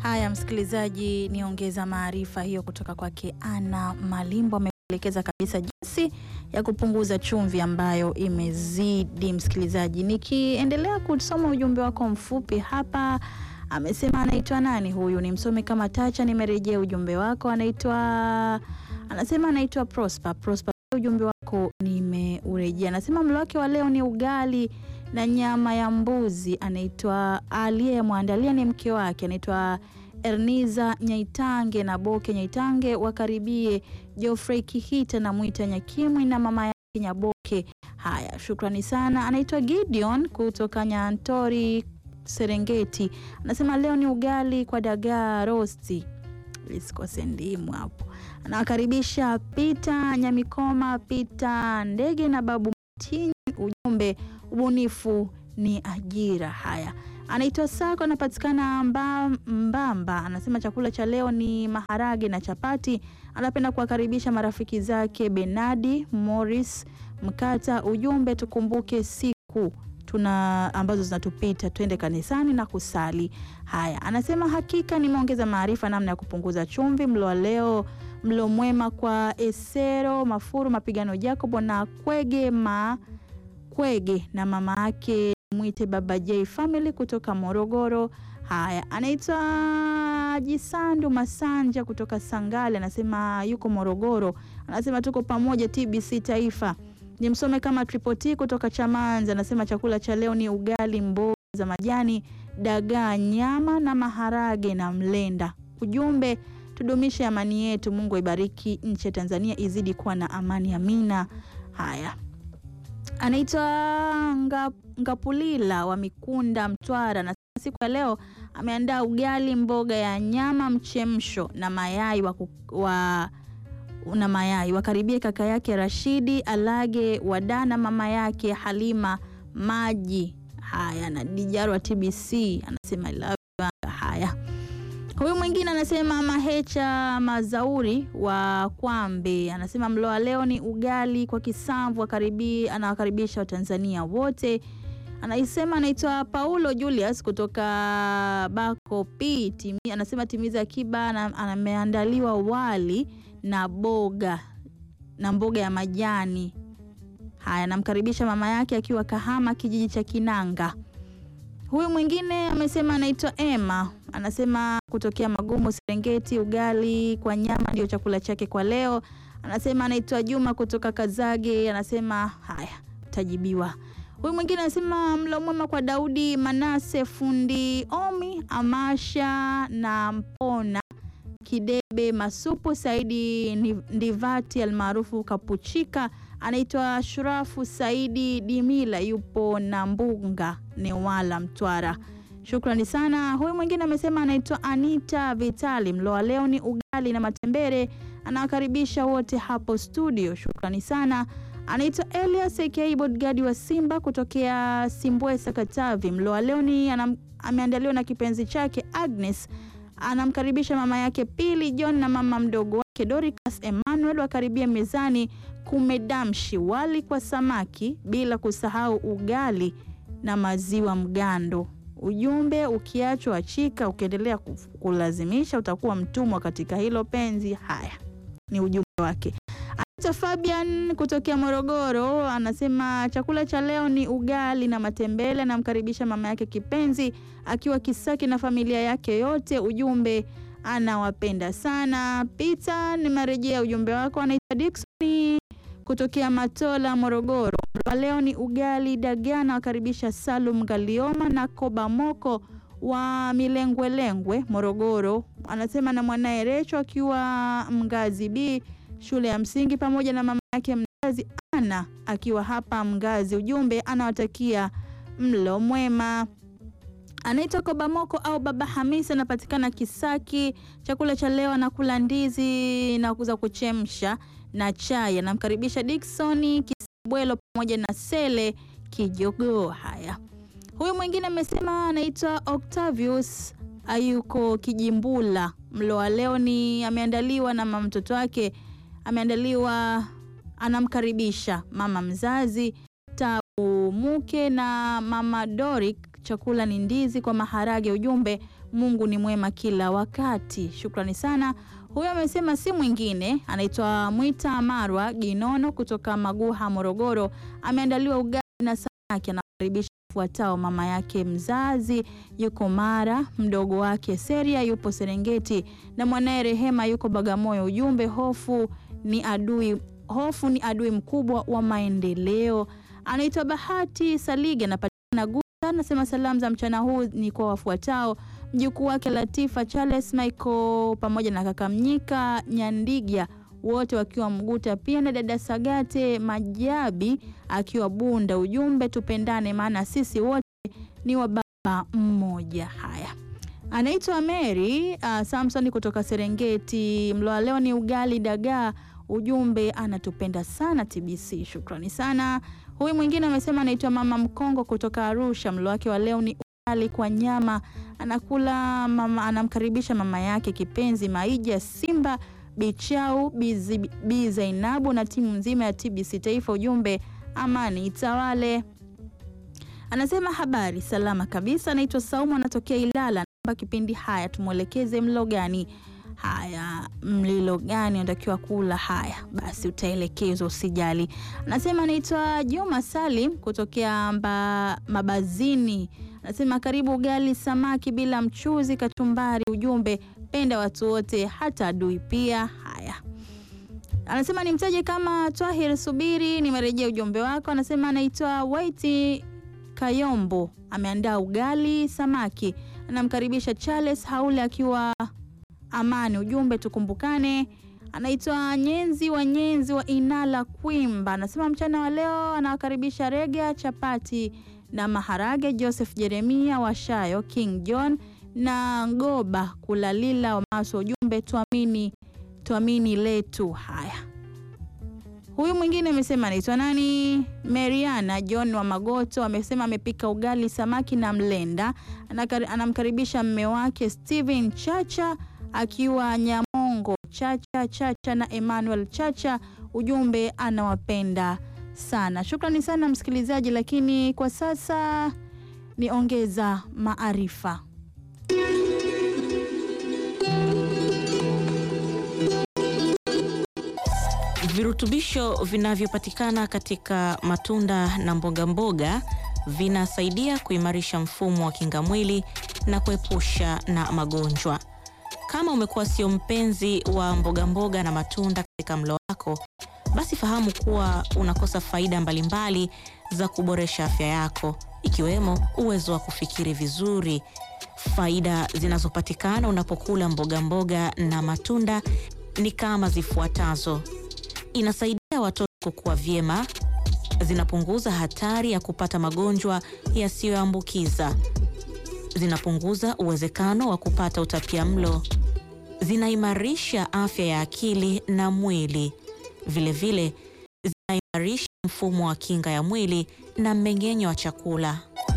Haya, msikilizaji, niongeza maarifa hiyo kutoka kwake Ana Malimbo, ameelekeza kabisa jinsi ya kupunguza chumvi ambayo imezidi. Msikilizaji, nikiendelea kusoma ujumbe wako mfupi hapa, amesema anaitwa nani huyu, ni msome kama Tacha. Nimerejea ujumbe wako, anaitwa anasema anaitwa Prosper. Prosper, ujumbe wako nimeurejea. Anasema mlo wake wa leo ni ugali na nyama ya mbuzi. Anaitwa aliyemwandalia ni mke wake, anaitwa Erniza Nyaitange na Boke Nyaitange, wakaribie Geoffrey Kihita na Mwita Nyakimwi na mama yake Nyaboke. Haya, shukrani sana. Anaitwa Gideon kutoka Nyantori Serengeti, anasema leo ni ugali kwa dagaa rosti, lisikose ndimu hapo. Anawakaribisha Pita Nyamikoma, Pita Ndege na Babu Mtinyi. Ujumbe, ubunifu ni ajira. Haya, anaitwa Sako, anapatikana mba, Mbamba. Anasema chakula cha leo ni maharage na chapati. Anapenda kuwakaribisha marafiki zake Benadi Morris Mkata. Ujumbe, tukumbuke siku tuna ambazo zinatupita, twende kanisani na kusali. Haya, anasema hakika nimeongeza maarifa namna ya kupunguza chumvi. Mlo wa leo, mlo mwema kwa Esero Mafuru Mapigano Jacobo na Kwege ma Kwege na mama yake mwite Baba J family kutoka Morogoro. Haya, anaitwa Jisandu Masanja kutoka Sangale, anasema yuko Morogoro, anasema tuko pamoja TBC Taifa. Ni msome kama Tripoti kutoka Chamanza, anasema chakula cha leo ni ugali, mboga za majani, dagaa, nyama na maharage na mlenda. Ujumbe, tudumishe amani yetu. Mungu aibariki nchi ya Tanzania, izidi kuwa na amani, amina. Haya, anaitwa nga, Ngapulila wa Mikunda, Mtwara, na siku ya leo ameandaa ugali, mboga ya nyama, mchemsho na mayai wa, wa na mayai. Wakaribie kaka yake Rashidi Alage Wadana, mama yake Halima Maji. Haya, na Dijaru wa TBC anasema I love you. Haya, huyu mwingine anasema Mahecha Mazauri wa Kwambe anasema mlo wa leo ni ugali kwa kisamvu. Akaribi, anawakaribisha Watanzania wote. Anaisema anaitwa Paulo Julius kutoka Bako P timi, anasema timiza akiba, ameandaliwa wali na boga na mboga ya majani. Haya, namkaribisha mama yake akiwa Kahama, kijiji cha Kinanga. Huyu mwingine amesema anaitwa Emma, anasema kutokea Magumu, Serengeti, ugali kwa nyama ndio chakula chake kwa leo. Anasema anaitwa Juma kutoka Kazage, anasema haya, tajibiwa. Huyu mwingine anasema mlo mwema kwa Daudi Manase, fundi Omi, Amasha na Mpona Kidebe Masupu, Saidi Ndivati almaarufu Kapuchika, anaitwa Shurafu Saidi Dimila, yupo na Mbunga Newala, Mtwara. Shukrani sana. Huyu mwingine amesema anaitwa Anita Vitali, mlo wa leo ni ugali na matembere, anawakaribisha wote hapo studio. Shukrani sana. Anaitwa Elias aka Bodgadi wa Simba kutokea Simbwesa, Katavi, mlo wa leo ni ameandaliwa na kipenzi chake Agnes anamkaribisha mama yake Pili John na mama mdogo wake Doricas Emmanuel wakaribia mezani. Kumedamshi wali kwa samaki, bila kusahau ugali na maziwa mgando. Ujumbe, ukiachwa achika, ukiendelea kulazimisha utakuwa mtumwa katika hilo penzi. Haya ni ujumbe wake. Anaitwa Fabian kutokea Morogoro, anasema chakula cha leo ni ugali na matembele. Anamkaribisha mama yake kipenzi akiwa Kisaki na familia yake yote. Ujumbe, anawapenda sana. Pita, nimerejea ujumbe wako. Anaitwa Dickson kutokea Matola, Morogoro. Leo ni ugali dagaa. Nawakaribisha Salum Galioma na Koba Moko wa Milengwelengwe, Morogoro. Anasema na mwanaye Recho akiwa Mgazi B shule ya msingi pamoja na mama yake mzazi Ana akiwa hapa Mgazi. Ujumbe, anawatakia mlo mwema. Anaitwa Kobamoko au Baba Hamisi, anapatikana Kisaki. Chakula cha leo anakula ndizi na kuza kuchemsha na chai. Anamkaribisha Dickson Kisabwelo pamoja na Sele Kijogoo. Haya, huyu mwingine amesema anaitwa Octavius ayuko Kijimbula. Mlo wa leo ni ameandaliwa na mama mtoto wake ameandaliwa anamkaribisha mama mzazi Tabu Muke na mama Doric chakula ni ndizi kwa maharage. Ujumbe, Mungu ni mwema kila wakati. Shukrani sana. Huyo amesema si mwingine, anaitwa Mwita Marwa Ginono kutoka Maguha, Morogoro. Ameandaliwa ugali na samaki, anakaribisha fuatao: mama yake mzazi yuko Mara, mdogo wake Seria yupo Serengeti na mwanaye Rehema yuko Bagamoyo. Ujumbe, hofu ni adui, hofu ni adui mkubwa wa maendeleo. Anaitwa Bahati Salige, anapatikana Guta, anasema salamu za mchana huu ni kwa wafuatao: mjukuu wake Latifa Charles Michael pamoja na kaka Mnyika Nyandigia wote wakiwa Mguta, pia na dada Sagate Majabi akiwa Bunda. Ujumbe, tupendane maana sisi wote ni wa baba mmoja. Haya, anaitwa Mary uh, Samson kutoka Serengeti. Mlo wa leo ni ugali dagaa. Ujumbe, anatupenda sana TBC. Shukrani sana. Huyu mwingine amesema anaitwa mama Mkongo kutoka Arusha. Mlo wake wa leo ni ugali kwa nyama, anakula mama, anamkaribisha mama yake kipenzi Maija Simba Bichau Bi Zainabu na timu nzima ya TBC Taifa. Ujumbe, amani itawale. Anasema habari salama kabisa. Anaitwa Saumu, anatokea Ilala. Naomba kipindi haya tumwelekeze mlo gani? Haya, mlilo gani unatakiwa kula? Haya basi, utaelekezwa usijali. Anasema anaitwa Juma Salim kutokea mba, Mabazini. Anasema karibu ugali samaki bila mchuzi, kachumbari. Ujumbe, penda watu wote, hata adui pia. Haya, anasema nimtaje kama Twahir Subiri, nimerejea ujumbe wako. Anasema anaitwa Waiti Kayombo, ameandaa ugali samaki, anamkaribisha Charles Haule akiwa Amani. Ujumbe, tukumbukane. Anaitwa Nyenzi wa Nyenzi wa Inala Kwimba, anasema mchana wa leo anawakaribisha rega, chapati na maharage. Joseph Jeremia Washayo, King John na Ngoba Kulalila wa Maso. Ujumbe, tuamini tuamini letu. Haya, huyu mwingine amesema anaitwa nani? Mariana John wa Magoto amesema amepika ugali samaki na mlenda, anamkaribisha mme wake Steven Chacha akiwa Nyamongo Chacha Chacha na Emmanuel Chacha. Ujumbe, anawapenda sana. Shukrani sana msikilizaji, lakini kwa sasa ni ongeza maarifa. Virutubisho vinavyopatikana katika matunda na mboga mboga vinasaidia kuimarisha mfumo wa kinga mwili na kuepusha na magonjwa. Kama umekuwa sio mpenzi wa mboga mboga na matunda katika mlo wako, basi fahamu kuwa unakosa faida mbalimbali za kuboresha afya yako, ikiwemo uwezo wa kufikiri vizuri. Faida zinazopatikana unapokula mboga mboga na matunda ni kama zifuatazo: inasaidia watoto kukua vyema, zinapunguza hatari ya kupata magonjwa yasiyoambukiza, zinapunguza uwezekano wa kupata utapiamlo, zinaimarisha afya ya akili na mwili, vilevile zinaimarisha mfumo wa kinga ya mwili na mmeng'enyo wa chakula.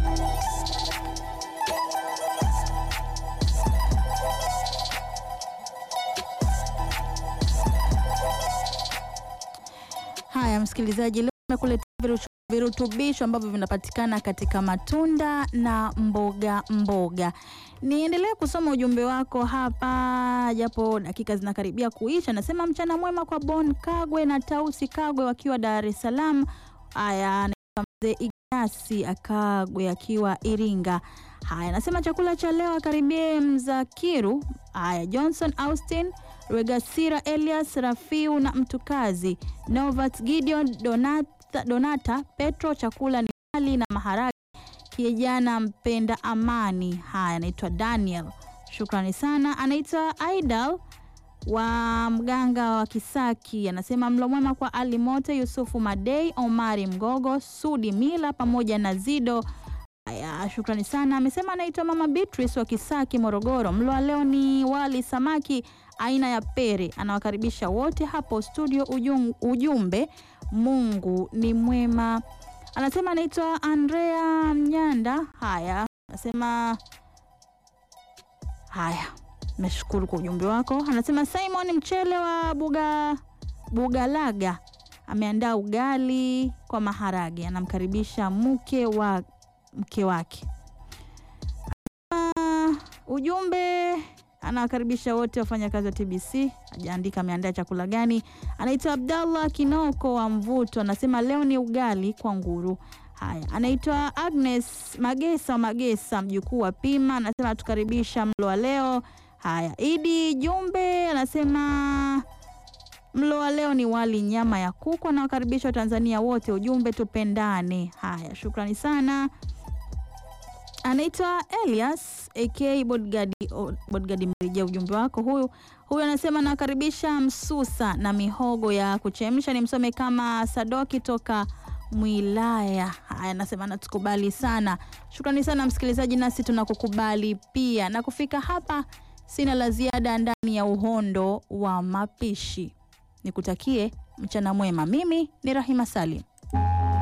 Haya msikilizaji, leo nimekuletea virutubisho ambavyo vinapatikana katika matunda na mboga mboga. Niendelee kusoma ujumbe wako hapa, japo dakika zinakaribia kuisha. Nasema mchana mwema kwa Bon Kagwe na Tausi Kagwe wakiwa Dar es Salaam. Haya, mzee Igasi Akagwe akiwa Iringa. Haya, nasema chakula cha leo akaribie Mzakiru. Haya, Johnson Austin Regasira Elias Rafiu na Mtukazi Novat Gideon Donata, Donata Petro. Chakula ni wali na maharage. Kijana mpenda amani. Haya, anaitwa Daniel, shukrani sana. Anaitwa Aidal wa mganga wa Kisaki, anasema mlo mwema kwa Ali Mote, Yusufu Madei, Omari Mgogo, Sudi Mila pamoja na Zido. Haya, shukrani sana. Amesema anaitwa Mama Beatrice wa Kisaki, Morogoro. Mlo wa leo ni wali samaki aina ya pere. Anawakaribisha wote hapo studio. Ujum, ujumbe Mungu ni mwema. Anasema anaitwa Andrea Mnyanda. Haya, anasema haya, nashukuru kwa ujumbe wako. Anasema Simon Mchele wa Buga Bugalaga ameandaa ugali kwa maharage, anamkaribisha mke wa mke wake. ujumbe anawakaribisha wote wafanyakazi wa TBC. Ajaandika ameandaa chakula gani. Anaitwa Abdallah Kinoko wa Mvuto, anasema leo ni ugali kwa nguru. Haya, anaitwa Agnes Magesa wa Magesa, mjukuu wa Pima, anasema atukaribisha mlo wa leo. Haya, Idi Jumbe anasema mlo wa leo ni wali nyama ya kuku. Anawakaribisha Watanzania wote, ujumbe tupendane. Haya, shukrani sana. Anaitwa Elias AK Bodgadi Bodgadi, mrejea ujumbe wako. Huyu huyu anasema nakaribisha msusa na mihogo ya kuchemsha, ni msome kama Sadoki toka Mwilaya. Haya, anasema natukubali sana. Shukrani sana msikilizaji, nasi tunakukubali pia. Na kufika hapa, sina la ziada ndani ya uhondo wa mapishi. Nikutakie mchana mwema. Mimi ni Rahima Salim.